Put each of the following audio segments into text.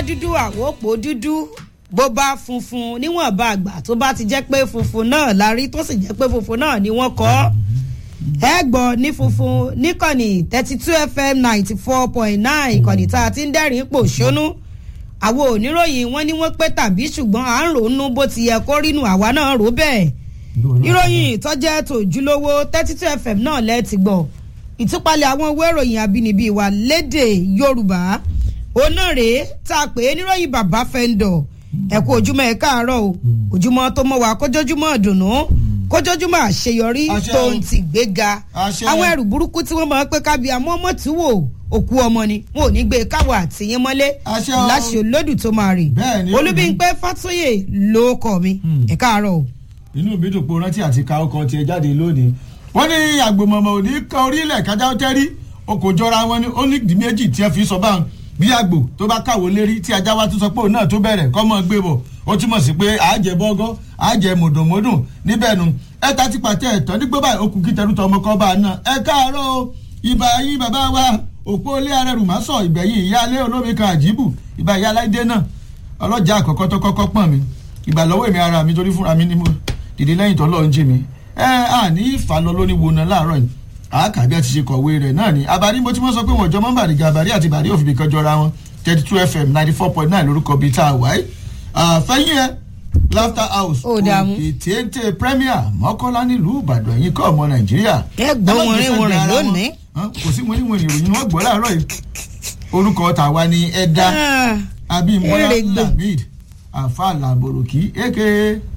dúdú àwòpọ̀ dúdú bó bá funfun níwọ̀nba àgbà tó bá ti jẹ́ pé funfun náà la rí tó sì jẹ́ pé funfun náà ni wọ́n kọ́ ẹ gbọ́ ní funfun níkànnì thirty two fm ninety four point nine ìkànnì tá a ti ń dẹ́rìn pò ṣónú àwọn oníròyìn wọn ni wọ́n pé tàbí ṣùgbọ́n à ń ròónú bó ti yẹ kó rínú àwa náà rò bẹ́ẹ̀ ìròyìn ìtọ́jẹ́ tòjúlówó thirty two fm náà lẹ́ẹ̀tì gbọ́ ìtúpalẹ̀ àwọn owó ìròyìn àbínibí wa lédè yorùbá òun náà rèé tá a pè é níròyìn bàbá fẹ́ńdọ̀ ẹ kú ojúmọ́ ẹ káàárọ̀ o ojúmọ́ tó mọ́ wa kójójúmọ́ ìdùnnú kójójúmọ́ àṣeyọrí tó ń ti gbéga àwọn ẹrù burúkú tí wọ́n máa ń pé kábíyà mọ́ ọmọ tí wò òkú ọmọ ni wọn ò ní gbé káwọ àtìyín mọ́lé láṣẹ olódù tó máa rè olúbíńpẹ́ fàtóyè ló kọ́ mi ẹ káàárọ̀ o. inú mi dùn pé o rántí àti ka ọkọ tiẹ̀ jáde lónìí wọ́n ní àgbòmọ̀mọ̀ ò ní kan orílẹ̀ kájà ó tẹ́rí o kò jọra wọn ní ó ní ìdí méjì tí ẹ fi sọ báwọn bí àgbò tó bá káwọ́ lérí tí ajá wa tún sọ pé òun náà tó bẹ̀rẹ̀ kọ́ mọ́ gbé bọ̀ ó túmọ̀ sí pé àájẹ bọ́gọ́ àájẹ mùdùnmùdùn níbẹ̀ nu ẹ ta ti pàtẹ ẹ̀tọ́ nígbó báyìí okùn kí tẹrù tọmọ kọ́ bá a náà ẹ káàárọ̀ ìbà yín bàbá wa òpó ilé ara rù má sọ ìgbẹ̀yìn ìyáálé olómi kan àjíbù ìbà ìyá aláìdé náà ọlọ́jà àkọ́kọ́ tó kọ́kọ́ pọ̀n mi ìgbà lọ́wọ́ èmi ara mi torí fúnra mi ni mo dìde lẹ́yìn tó lọ́ọ́ ń jí mi ẹ à ní ìfàlọ́ lóní wo náà láàárọ̀ yìí àákàbí àti ṣe kọ̀wé rẹ̀ náà ni abàrí mo ti mọ̀ sọ pé wọ́n jọ mọ́ bàrí gàbàrí àti bàrí òfin kan jọra wọn thirty two fm ninety four point nine lórúkọ bíi tá a wáyé fẹ́yìn ẹ laughter house òkè téńté premier mọ́kànlá nílùú ìbàdàn yìí kọ́ ọmọ nàìjíríà. ẹ gbọ́ wọn rí wọn rìn lónìí. kò sí wọn ní wọn ìròyìn wọn gbọ́ láàárọ̀ yìí orúkọ tàwa ni ẹ̀dá abimbola lamid afa laboroki aka.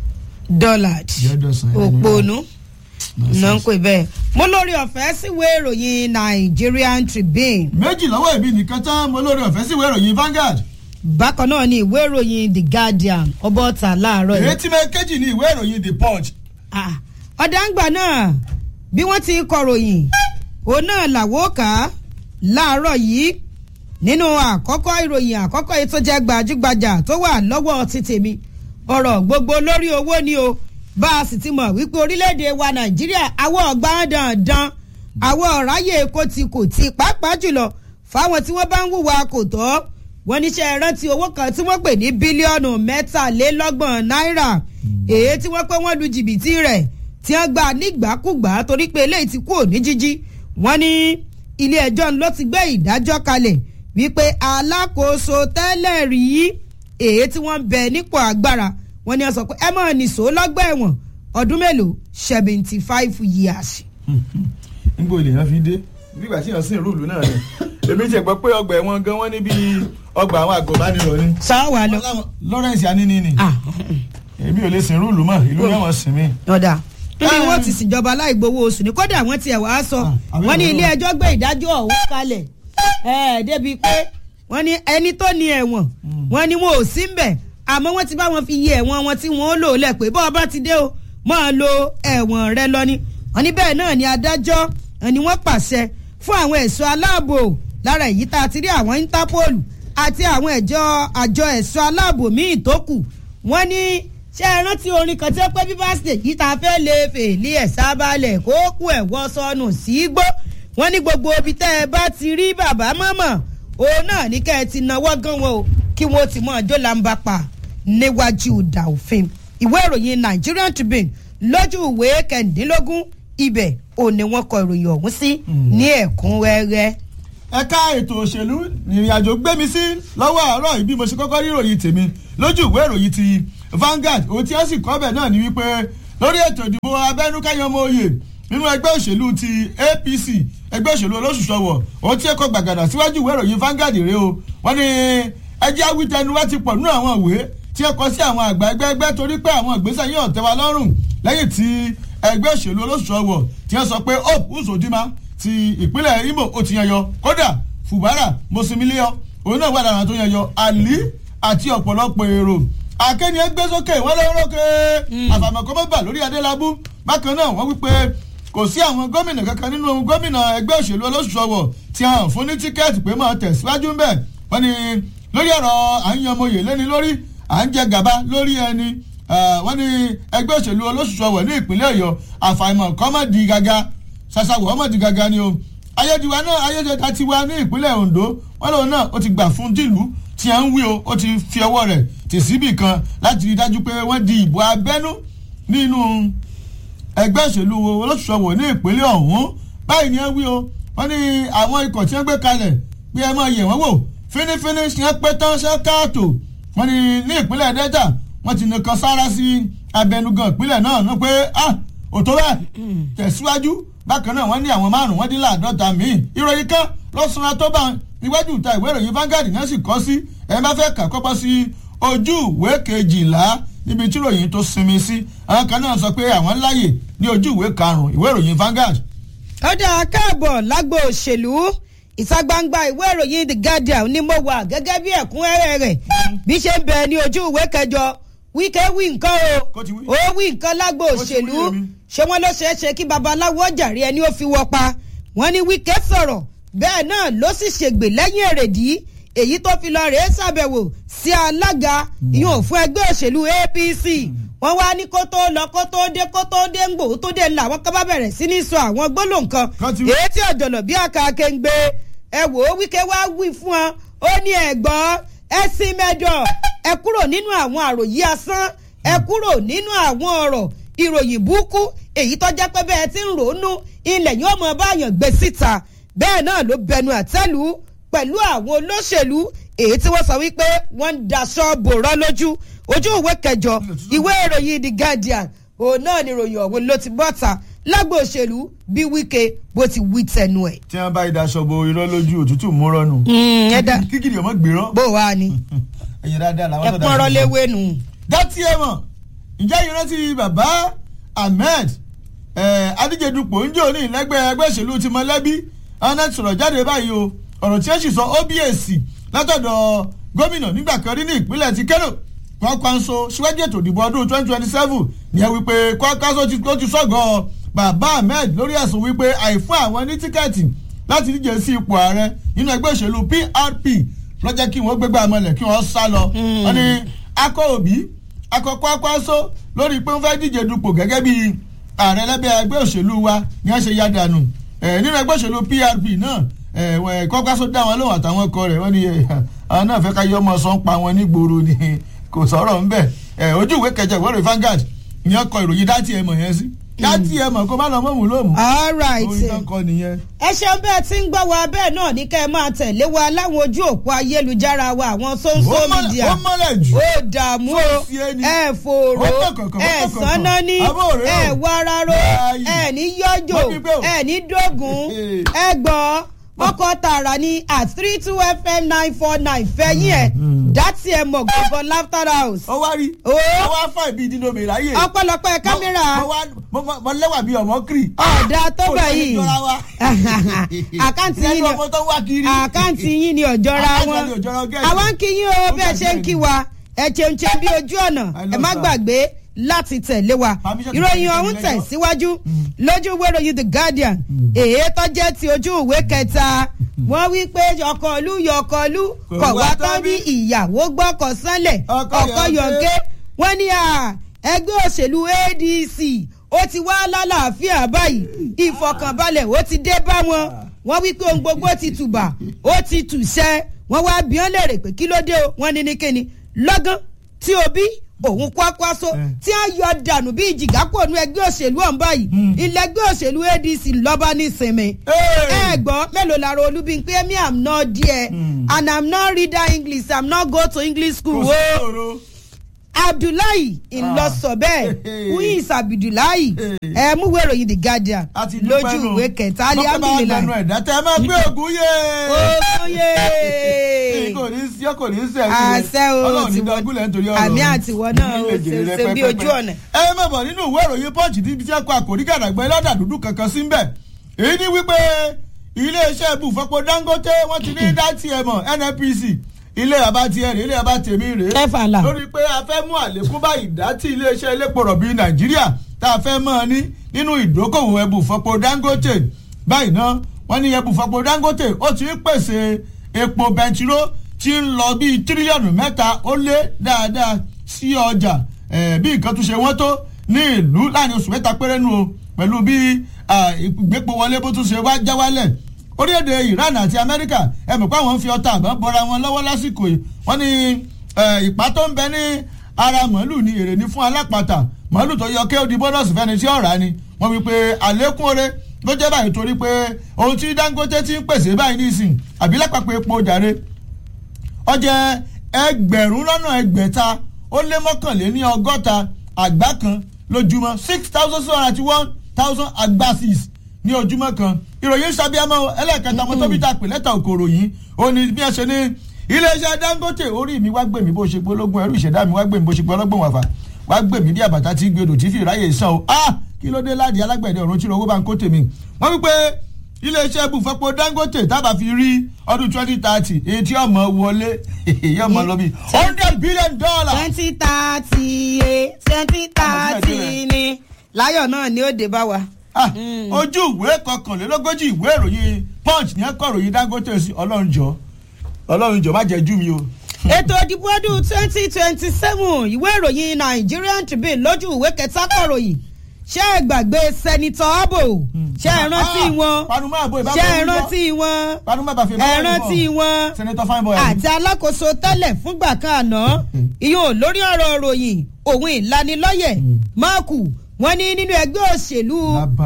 dollard òpònú náà ń pè bẹ́ẹ̀ mo lórí ọ̀fẹ́ síwèé ìròyìn nigerian tribune. méjì lọ́wọ́ ìbí nìkan tán mo lórí ọ̀fẹ́ síwèé ìròyìn vanguard. bákan náà ni ìwé ìròyìn the guardian ọbọ̀ta láàárọ̀ yìí. ìrètí mẹ́kẹ́jì ni ìwé ìròyìn the punch. ọ̀dàǹgbà náà bí wọ́n ti kọ̀ròyìn òun náà làwọ̀ ká láàárọ̀ yìí nínú àkọ́kọ́ ìròyìn àkọ́kọ́ yìí tó jẹ́ gbajúgbajà tó wà lọ́wọ́ ti tèmi ọ̀rọ̀ gbogbo lórí owó ni o bá a sì ti mọ̀ wípé orílẹ̀-èdè wa nàìjíríà àwọn ọ̀gbá dandan àwọn ọ̀ráyè èkó ti kò ti pàápàá jùlọ fáwọn tí wọ́n bá ń hùwà kò tọ́ wọ́n níṣẹ́ rántí owó kan tí wọ́n pè ní bílíọ̀nù mẹ́tàlélọ́gbọ̀n náírà èyí tí wọ́n pé wọ́n lu jìbìtì rẹ̀ tí wọ́n gbà nígbàkúgbà torí pé eléyìí ti kú òní jíjí wọ́n ní ilé ẹjọ́ ló ti gbé ìdájọ́ kalẹ̀ wípé alákòóso tẹ́lẹ̀ rí èyí tí wọ́n ń bẹ nípò agbára wọ́n ní wọ́n sọ pé ẹ mọ̀ nìṣó lọ́gbà ẹ̀wọ̀n ọdún mélòó seventy five years. n bò lè yan fi dé nígbà tí yàn sí ìrúùlù náà ni èmi tiẹ̀ gbọ́ pé ọgbà ẹ̀wọ̀n gan wọ́n níbi ọgbà àwọn àgọ́bánirọ̀ ni. sáwà lọ. lawrence anini ni èmi ò lè sin ìrúùlù mọ́ ìlú náà wọ́n sin mí. ọ̀dà níbi wọ́n ti sìnjọba láì gbowó oṣù ní kódà wọ́n tiẹ̀ wá sọ wọ́n ní ilé ẹjọ́ gbé ìdájọ́ ọ̀hún kalẹ̀ débi pé wọ́n ní ẹni tó ní ẹ̀wọ̀n wọ́n ní wọn ò sí ń bẹ̀ àmọ́ wọ́n ti bá wọn fi yẹ ẹ̀wọ̀n wọn tí wọ́n lò lẹ̀ pé bọ́ọ̀ bá ti dé o máa lo ẹ̀wọ̀n rẹ lọ ni wọ́n ní bẹ́ẹ̀ náà ni adájọ́ ni wọ́n pàṣẹ fún àwọn ẹ̀ṣọ́ aláàbò lára èyí tá a ti rí àwọn interpol àti àwọn ẹ̀jọ́ àjọ ẹ̀ṣọ́ aláàbò míì tó kù wọ́n ní ṣé ẹ rántí orin kan tí ó pẹ́ bí báṣẹ̀ yìí tá a fẹ́ lè fèlè ẹ̀ sábàlẹ̀ kó kú ẹ̀wọ́ sọnù sí gbó wọ́n ní gbogbo ibi tẹ́ ẹ bá ti rí bàbá mọ́mọ́ òun náà ní kẹ́ ẹ ti náwó gan wọn o kí wọ́n ti mọ̀ ọjọ́ làǹbà pa níwájú ìdà òfin ìwé ìròyìn nigerian tribune lójú ìwé kẹ̀ndínlógún ibẹ̀ ò ní wọ́n kọ ìròyìn ọ̀hún sí ní ẹ̀kúnrẹ́rẹ́. ẹ̀ka ètò òṣèlú ìrìn àjò gbé mi sí lọ́wọ́ àárọ̀ yìí bí mo ṣe kọ́kọ́ rí ìròyìn tèmi lójú ìwé ìròyìn ti vanguard ohun tí ó sì kọ́ bẹ̀ náà ni wípé lórí ètò ìdìbò abẹ́nú káyọ̀mọ́ oyè nínú ẹgbẹ́ òṣèlú ti apc ẹgbẹ́ òṣèlú olóṣùṣọwọ̀ ohun tí ẹ kọ gbàgàdà síwájú ìwé ìròyìn vanguard rèé o wọ́n ní ẹjẹ́ awítẹnu wá ti pọ̀ nínú àwọn ìwé tí ẹ kọ sí àwọn àgbà ẹgbẹ́ ẹgbẹ́ torí pé àwọn ìgbésẹ̀ yìí ọ̀tẹ̀ wa lọ́rùn lẹ́yìn tí ẹgbẹ́ òṣèlú olóṣùṣọwọ̀ tí wọ́n sọ pé hope uzodima ti ìpínlẹ̀ imo ó ti yan yọ kódà fubara mosimiliyo òun náà wà lára tó yan yọ ali àti ọ̀pọ̀lọpọ̀ èrò akẹ́ni ẹgbẹ́ sókè wọ́n lọ́wọ́ lókè àfàmọ̀kọ́ mọ́bà lórí adélábù bákan náà wọ́n wípé kò sí àwọn gómìnà kankan nínú gómìnà ẹgbẹ́ òṣèlú olóṣùṣọwọ̀ tí a hàn fún ní tíkẹ́ẹ̀tì pé máa tẹ̀síwájú ńbẹ̀ wọ́n ní lórí ọ̀rọ̀ à ń yan ọmọye lẹ́ni lórí à ń jẹ gàba lórí ẹni wọ́n ní ẹgbẹ́ òṣèlú olóṣùṣọwọ̀ ní ìpínlẹ̀ ọ̀yọ́ àfàìmọ̀ kọ́mọ̀dì gàga ṣàṣàwọ̀ ọmọdì gàga ni o ayédiwa náà ayédèta ti wá ní ìpínlẹ̀ ondo wọ́n lòun náà ó ti gbà fún dìlú tí a ń wí o ó ti fi ọwọ́ rẹ̀ tì síbì kan láti rí i dájú pé wọ́n di ìbò abẹ́nú nínú ẹgbẹ́ òṣèlú olóṣùṣọ́wò ní ìpínlẹ̀ ọ̀hún báyìí ni wọ́n wí o wọ́n ní àwọn ikọ̀ tí wọ́n gbé kalẹ̀ pé ẹ máa yẹ̀ wọ́n wò fínífíní ṣe ń pé tán ṣe káàtó wọ́n ní ní ìpínlẹ̀ delta wọ́n ti nìkan sára sí abẹnugan ìpínlẹ̀ náà ní pé ah òtó bẹ́ẹ̀ tẹ̀síwájú bákan náà wọ́n ní àwọn márùn-ún wọ́n dín láàdọ́ta míì ìròyìn kan lọ́sùnra tó bá iwájú ìta ìwé ìròyìn Vanguard náà sì kọ́ sí ẹ bá fẹ́ kà kọ́pọ́ sí ojú ìwé kejìlá níbi tí ìròyìn tó sinmi sí àwọn kan náà sọ pé àwọn láàyè ní ojú ìwé karùn-ún ìwé ìròyìn Vanguard. ó dáa káàbọ̀ lágbo òṣèlú ìta gbangba ìwé ìròyìn The Guardian ni mo wà gẹ́gẹ́ bí ẹ̀kúnrẹ́rẹ́ rẹ̀ bí ṣe ń bẹ ní ojú ìwé kẹjọ wíkẹ́ wí nǹkan o ó wí nǹkan lágbo òṣèlú ṣé wọ́n ló ṣeé ṣe kí babaláwo jàre ẹni ó fi wọ́ pa wọ́n ní wíkẹ́ sọ̀rọ̀ bẹ́ẹ̀ náà ló sì ṣègbè lẹ́yìn èrèdí èyí tó fi lọ rèé ṣàbẹ̀wò sí alága ìyún fún ẹgbẹ́ òṣèlú APC wọ́n wá ní kó tó lọ kó tó dé kó tó dé ń gbò tó dé ńlá àwọn kan bá bẹ̀rẹ̀ sí ní sọ àwọn gbólóhùn kan èyí tí ọ̀jọ̀lọ̀ bí àkàkè ń gbé ẹ wò ó wíkẹ́ wá wí fún ọ ó ní ẹ̀gbọ́n ẹ sin mẹ́jọ ẹ kúrò nínú àwọn àròyé asán ẹ kúrò nínú àwọn ọ̀rọ̀ ìròyìn burúkú èyí tó jẹ́ pé bẹ́ẹ̀ ti ń ròónú ilẹ̀ yóò mọ báyàn gbé síta bẹ́ẹ̀ náà ló bẹnu àtẹ́lù pẹ̀lú àwọn olóṣèlú èyí tí wọ́n sọ wípé wọ́n ń daṣọ bòrọ́ lójú ojú ìwé kẹjọ ìwé ìròyìn The Guardian òun náà ni ìròyìn ọ̀hún ló ti bọ́ta lágbo òṣèlú bí Wike bó ti wí tẹnu ẹ̀. tí wọ́n bá ìdaṣọ bo irọ́ lójú òtútù múrọ́ nù. ẹ̀dá kíkìrì ọmọ gbèrán. bó wàá ni ẹ̀yin dáadáa làwọn tó dáa. ẹ̀pọ̀n rọléwé nù. dátì ẹ̀ mọ̀ ǹjẹ́ ìrántí bàbá Ahmed adíjedupò ń jò ní ìlẹ́gbẹ́ ẹgbẹ́ òṣèlú ti mọ̀lẹ́bí ọ̀nà sọ̀rọ̀ jáde báyìí o ọ̀rọ̀ tí ó sì sọ OBS látọ̀dọ̀ gómìnà nígbà kan rí ní ìpínlẹ̀ ti Kano Kwankwanso síwájú ètò ìdìbò ọdún twenty twenty seven ní ẹ wípé Kwankwanso ló ti sọ̀gọ̀ bàbá Ahmed lórí ẹ̀sùn wípé àìfún àwọn ní tíkẹ́ẹ̀tì láti díje sí ipò ààrẹ nínú ẹgbẹ́ òṣèlú PRP ló jẹ́ kí wọ́n gbégbá mọ́lẹ̀ kí wọ́n sá lọ. wọ́n ní akọ òbí akọ Kwankwanso lórí pé wọ́n fẹ́ díje dupò gẹ́gẹ́ bí ààrẹ lẹ́bẹ̀ ẹgbẹ́ òṣèlú wa ni wọ́n ṣe yá dànù nínú ẹgbẹ́ òṣèlú PRP náà Kwankwanso dá wọn lóhùn àtàwọn ọkọ rẹ̀ wọ́n ní àwọn náà fẹ́ ká yọ ọmọ sọ ń pa wọn nígboro ni kò sọ̀rọ̀ ńbẹ̀ ojú ìwé kẹjọ ìwé rẹ̀ Vanguard ìyẹn kọ ìròyìn dátì ẹ̀ mọ̀ yẹn sí dátì ẹ̀ mọ̀ kó má lọ mọ̀mú lómù. all right orin náà kọ nìyẹn. ẹ ṣeun bẹ́ẹ̀ tí ń gbọ́ wa bẹ́ẹ̀ náà ní kẹ́ ẹ máa tẹ̀lé wa láwọn ojú òpó ayélujára wa àwọn social media ó mọ́lẹ̀ jù. ó dààmú o ẹ fòrò ẹ sánná ní ẹ wararo ẹ ní yọjò ẹ ní dógùn ẹ gbọ́ ọkọ̀ tààrà ní at three two fm nine four nine fẹ́yìn ẹ̀ dátì ẹ̀ mọ̀ gbọ̀ngàn laughter house. ó wá rí Ó. ó wá fà bí ìdínà mi ráyè. ọ̀pọ̀lọpọ̀ kámẹ́rà mo wá mo mo- mo lẹ́wà bí ọmọ kiri. ọ̀dà tó bẹ̀ yìí Kò ní jọra wa. àkáǹtì yín lẹ́nu ni ọmọ tó wá kiri. àkáǹtì yín ni ọ̀jọ́ra Àkáǹtì wọn ni ọ̀jọ́ra gẹ́gẹ́. àwa ń kí yín o Ó bẹ́ẹ̀ ṣe ń gbàgbé kí ni. wa ẹ ṣeun ṣe bí ojú ọ̀nà I ẹ love má that. gbàgbé láti tẹ̀lé wa Permission to ìròyìn tẹ̀lé ọ̀hún lẹ́jọ́. tẹ̀ síwájú lójú ìwé ìròyìn the guardian èyí tó jẹ́ ti ojú ìwé kẹta wọ́n wí pé yọkọ̀lú yọkọ̀lú Kò kọ̀ wá wá tán tán bí bí. ìyàwó gbọ́kọ̀ sánlẹ̀ Ọkọ ọkọ̀ yọ̀ǹgé. yọ̀ǹgé wọ́n ní à ẹgbẹ́ òṣèlú ADC ó ti wá lálàáfíà báyìí ìfọkànbalẹ̀ ó ti dé bá wọn wọ́n wí pé ohun gbogbo ti tùbà ó ti tùṣẹ́ wọ́n wá bí wọ́n léèrè pé kí ló dé o wọ́n ní ní kíni lọ́gán tí Obi òun Kwakwaso Eh. tí a yọ dànù bí ìjìgá kò nu ẹgbẹ́ òṣèlú ọ̀hún báyìí ilẹ̀ ẹgbẹ́ òṣèlú ADC lọ́ba nísinmi Hey! ẹ gbọ́ mélòó lára olúbi pé me am not there and i'm not reader english i'm not go to english school Kò o sí òro. abdullahi ńlọsọ bẹ́ẹ̀ who is abdullahi ẹ mú ìwé ìròyìn the guardian a ti dúpẹ́ lójú nù. ìwé kẹta Mọ́kànlá gbẹnu alihamdulilayi ẹ̀dá tẹ́ ẹ máa gbé ògùn yé. oye kò ní sí kò ní sí àṣẹ o Ọlọ́run ní tiwọ dọ́gúnlẹ̀ nítorí ọ̀rọ̀ àmì rẹ̀. àtiwọ náà o Ilé ìjìnlẹ̀ ṣe bí pẹ́pẹ́pẹ́. ojú ọ̀nà. ẹ má bọ̀ nínú ìwé ìròyìn pọ́ǹchì tí tí ẹ kọ àkòrí gàdàgbẹ́ lọ́dà dúdú kankan sí ń bẹ̀. èyí ni wípé iléeṣẹ́ ibùfọ́pọ̀ Dangote wọ́n ti ní dátì ẹ̀ mọ̀ NNPC ilé bàbá tiẹ̀ rèé ilé bàbá tèmi rèé ẹ fàlà. lórí pé a fẹ́ mú àlékún bá ìdátì iléeṣẹ́ elépo rọ̀bì Nàìjíríà tá a fẹ́ mọ́ ọ ní nínú ìdókòwò ẹbùfọ́pọ̀ Dangote báyìí náà wọ́n ní ẹbùfọ́pọ̀ Dangote ó ti ń pèsè epo bẹntiró tí ń lọ bíi tírílíọ̀nù mẹ́ta ó lé dáadáa sí ọjà eh, bí nǹkan tún ṣe wọ́n tó ní ìlú láàrin oṣù mẹ́ta péré nu o pẹ̀lú bí ah, ìgbépo wọlé bó tún ṣe wá já wálẹ̀ orílẹ̀-èdè Iran àti Amẹ́ríkà ẹ mọ̀ pé àwọn ń fi ọta àbọ̀ bọ́ra wọn lọ́wọ́ lásìkò yìí wọ́n ní ìpá tó ń bẹ ní ara màálù ní èrè ní fún alápàtà màálù tó yọ kéòdì bọ́nọ̀sì fẹ́ni tí ọ̀rá ni wọ́n wí pé àlékún oore ló jẹ́ báyìí torí pé ohun tí Dangote ti ń pèsè báyìí nísìn àbí lápapọ̀ epo jàre ó jẹ́ ẹgbẹ̀rún lọ́nà ẹgbẹ̀ta ó lé mọ́kànléní ọgọ́ta àgbá kan lójúmọ́ six thousand seven hundred and one thousand agbasis ní ojúmọ́ kan ìròyìn sábíàmọ́ ẹlẹ́ẹ̀kẹta ọmọ tóbi tá a pè lẹ́tà òkòrò yìí ó ní bí ẹ ṣe ní iléeṣẹ́ Dangote orí mi wá gbèmí bó ṣe gbólógún ẹrú ìṣẹ̀dá mi wá gbèmí bó ṣe gbólógún wàfà wá gbèmí dí àbàtà tí gbèdò tí fi ráyè sàn o ah kí ló dé láàdì alágbẹ̀dẹ ọ̀run tí owó bá ń kó tèmi wọ́n wípé iléeṣẹ́ ibùfẹ́pọ̀ Dangote tábà fi rí ọdún twenty thirty èyí tí ọmọ wọlé yóò mọ lọ bí hundred billion dollars. twenty thirty twenty thirty ni láyọ̀ náà ni ó dé bá wa. ojú ìwé kọkànlélógójì ìwé ìròyìn punch ní ẹ̀kọ́ ìròyìn Dangote sí ọlọ́run jọ ọlọ́run jọ má jẹ́ jú mi o. ètò ìdìbò ọdún twenty twenty seven ìwé ìròyìn Nigerian Tribune lójú ìwé kẹta kọ̀ròyìn ṣé ẹ gbàgbé sẹ́nitọ́ Abo ṣé ẹ rántí wọn ṣé ẹ rántí wọn ẹ rántí wọn àti alákòóso tẹ́lẹ̀ fúngbà kan àná ìyóò lórí ọ̀rọ̀ ròyìn òun ìlanilọ́yẹ̀ máàkù wọ́n ní nínú ẹgbẹ́ òṣèlú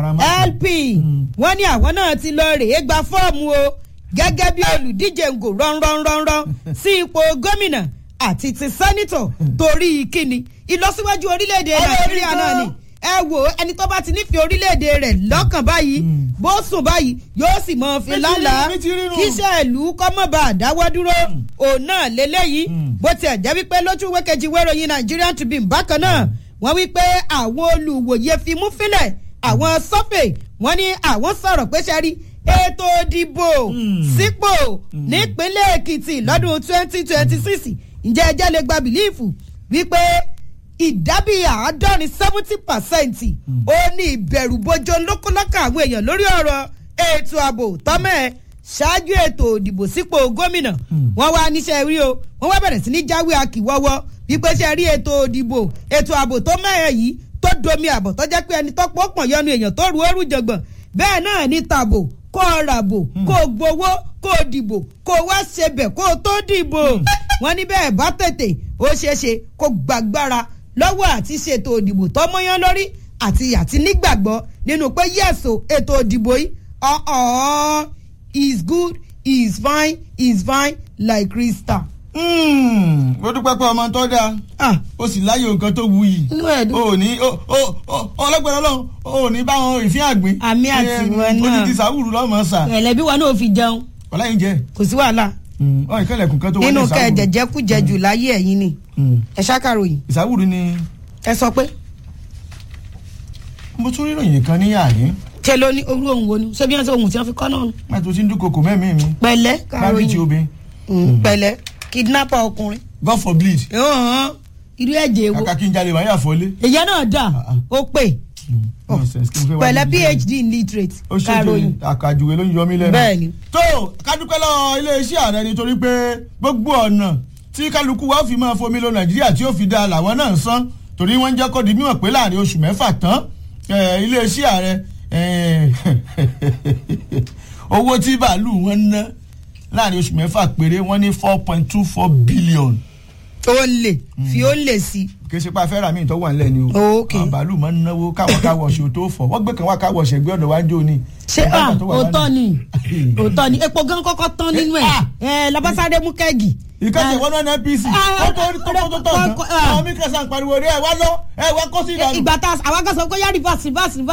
LP wọ́n ní àwọn náà ti lọ rèé gba fọ́ọ̀mù o gẹ́gẹ́ bí olùdíje ń gò rọ́nrọ́nrọ́nrọ́ sí ipò gómìnà àti ti sẹ́nitọ̀ torí kíni ìlọsíwájú orílẹ̀-èdè Nàìjíríà náà ni ẹ wò ẹni tó bá ti nífẹ̀ẹ́ orílẹ̀-èdè rẹ̀ lọ́kàn báyìí bó sùn báyìí yóò sì mọ fi lálàá kíṣẹ́ ìlú kọ́mọ̀bà àdáwọ́ dúró òun náà lélẹ́yìí bó tiẹ̀ jẹ́ wípé lójú ìwé kejì wéròyìn Nigerian Tribune bákan náà wọ́n wí pé àwọn olùwòye fi mú fílẹ̀ àwọn sọ́fẹ̀ wọ́n ní àwọn sọ̀rọ̀ pé ṣe rí ètò ìdìbò sípò nípínlẹ̀ Èkìtì lọ́dún twenty twenty six ǹjẹ́ ẹjẹ́ lè gba bìlíìfù wípé ìdábì àádọ́rin seventy percent ó ní ìbẹ̀rù bojo lókòlókà àwọn èèyàn lórí ọ̀rọ̀ ètò ààbò tọ́mẹ̀ ṣáájú ètò ìdìbò sípò gómìnà wọ́n wá níṣẹ́ rí o wọ́n wá bẹ̀rẹ̀ sí ní jáwé akíwọ́wọ́ wípé ṣe rí ètò ìdìbò ètò ààbò tó mẹ́ẹ̀ yìí tó domi àbọ̀ tó jẹ́ pé ẹni tó pọ̀ pọ̀ yọnu èèyàn tó ru ooru jọ̀gbọ̀n bẹ́ẹ̀ náà ní tàbò kó o ràbò kó o gbowó kó o dìbò kó o wá ṣebẹ̀ kó o tó dìbò wọ́n ní bẹ́ẹ̀ bá tètè ó ṣeéṣe kó gbàgbára lọ́wọ́ àti ṣètò òdìbò tó mọ́yán lórí àti àti nígbàgbọ́ nínú pé yẹ̀sò ètò òdìbò yìí ọ̀hún is good is fine is fine like crystal. ó dúpẹ́ pé ọmọ tó dáa ó sì láyé nǹkan tó wuyì ó ní ọlọ́gbẹ̀rẹ̀ ọlọ́run ó ní báwọn ìfín àgbẹ̀ àmì àti wọn náà ó ti ti sàwùrù lọ́mọ sà. ẹ̀lẹ́bí wọn náà fi jẹun. ọ̀láyìn jẹ. kò sí wàhálà. ọ̀ ìkẹlẹ̀kùn kan tó wọlé nínú ìsàwùrù. kẹ jẹjẹ kú jẹ jù láyé ẹ̀yin ni ẹ ṣàkàròyìn ìsàwùrù ni ẹ sọ pé mo tún rí ìròyìn kan ní àyín ṣe ló ní orú ohun wo ni ṣé bí wọn ṣe ohun tí wọn fi kọ́ náà nù. má tó ti ń dúnkokò mẹ́mí mi pẹ̀lẹ́ bábí ti kàròyìn obìnrin Mm, pẹ̀lẹ́ kidnapper ọkùnrin. god forbid Ọ̀hún, irú ẹ̀jẹ̀ wo kàkà kí n jalè wáyà fọlé. èyí náà dà Ah, ó pè Nonsense, kí n fẹ́ wá pẹ̀lẹ́ níbi phd in literate ó ṣètò kàròyìn àkàjùwé ló ń yọ mí lẹ́nu. bẹ́ẹ̀ni tó kádúpẹ́ lọ iléeṣẹ́ ààrẹ nítorí pé gbogbo ọ̀nà tí kálukú wa fi máa fomi lo nàìjíríà tí ó fi da làwọn náà ń san torí wọ́n ń jẹ́ kó di mímọ̀ pé láàrin oṣù mẹ́fà tán eh, iléeṣẹ́ ààrẹ eh, owó tí bàálù wọn ná láàrin oṣù mẹ́fà péré wọ́n ní four point two four billion ó lè fi ó lè sí kì í ṣe pa fẹ́ràn míì tó wà nílẹ̀ ni o Ok. àwọn bàálù máa ń náwó káwọ́ káwọ́ ṣe tó fọ̀ wọ́n gbé kan wá káwọ́ ṣẹ̀gbẹ́ ọ̀dọ̀ wájú ni. ṣé à òótọ́ ni òótọ́ ni epo gan kọ́kọ́ tán nínú ẹ̀ ẹ̀ labasade mú kẹ́gì. ìkànnì wọn náà NPC Ah, ó tó tó tó tó tó ah, tán ah. àwọn mí kẹsàn-án pariwo rí ẹ wá lọ ẹ wá kó sí ìdànù. ìgbà tá a àwọn kan sọ pé yá rìvásì rìvásì